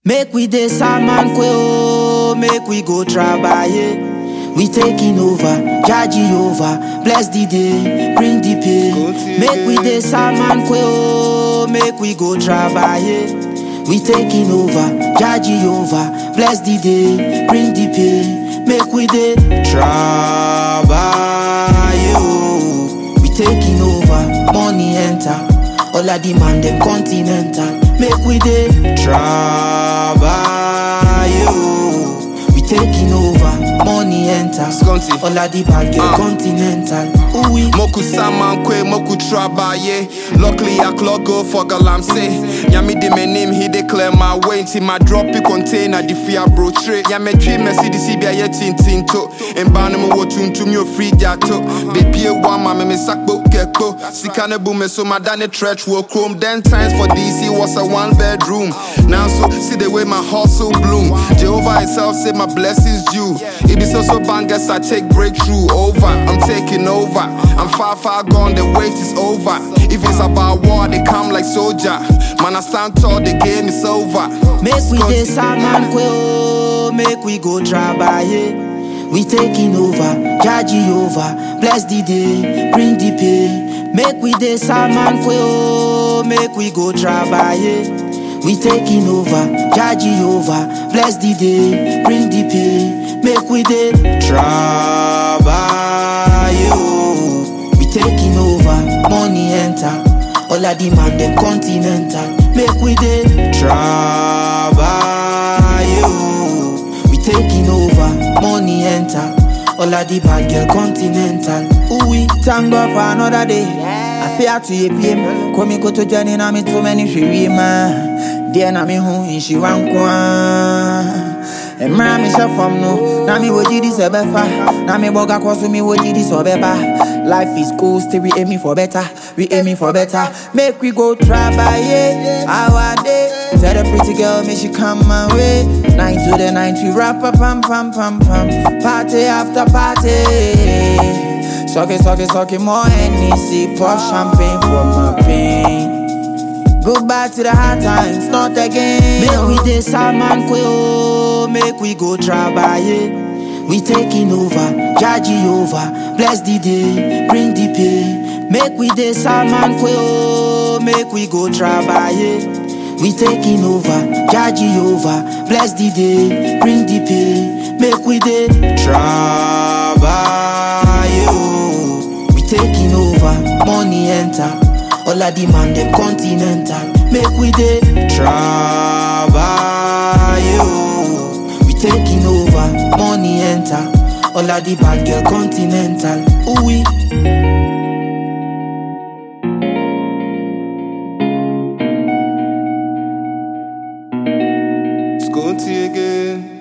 Make we dey salmon kwe oh, make we go trabaye. We taking over, Jaji over, bless the day, bring the pay. Make we dey salmon kwe oh, make we go trabaye. We taking over, Jaji over, bless the day, bring the pay. Make we dey trabaye oh. We taking over, money enter. All of the man them continental. Make we dey trabaye oh. We taking over, money enter. Skunty. All of the bad girl Uh. continental. Ooh we. Moku saman kwe, moku trabaye. Luckily I clock go for galamse. Yami de my name, he declare my way. Until my drop it container, the fear bro tray. Yami tree, me see the CBA ye tin tin to. And banamo wo tun to me o free jato. Baby a one mama me sakbo keko. Sikane boom so my dane stretch wo chrome. Then times for DC was a one bedroom. Now so see the way my hustle bloom. Jehovah itself say my blessings due. It be so so bangers I take breakthrough over. I'm taking over. I'm far far gone. The wait is over. If it's about war, they come like soldier. Man, I stand tall. The game is over. Make we dey salmon kwe oh, make we go trabaye. We taking over, Jaji over, bless the day, bring the pay. Make we dey salmon kwe oh, make we go trabaye. We taking over, Jaji over, bless the day, bring the pay. Make we dey trabaye oh. We taking over, money enter. All of the man them continental. Make we dey trabaye oh. We taking over, money enter. All of the bad girl continental. Ooh we. Thank God for another day. I fear to ye PM. Komi koto jani na me too many shiri ma. Dear na me hu in she wan kwa. Emra me share from no. Na me woji this ebefa. Na me boga kosu me woji this obeba. Life is cool, still we aiming for better. We aiming for better. Make we go try by yeah. Our day. Tell the pretty girl, make she come my way. Nine to the nine, we rap a pam pam pam pam. Party after party. Suck it, suck it, suck it, more Hennessy, pour champagne for my pain. Goodbye to the hard times, not again. Make we dey salmon kwe oh, make we go trabaye. We taking over, Jaji over, bless the day, bring the pay. Make we dey salmon kwe oh, make we go trabaye. We taking over, Jaji over, bless the day, bring the pay. Make we dey trabaye oh. We taking over, money enter. All of the man them continental. Make we dey trabaye oh. We taking over, money enter. All of the bad girl continental. Ooh we. Skunty again.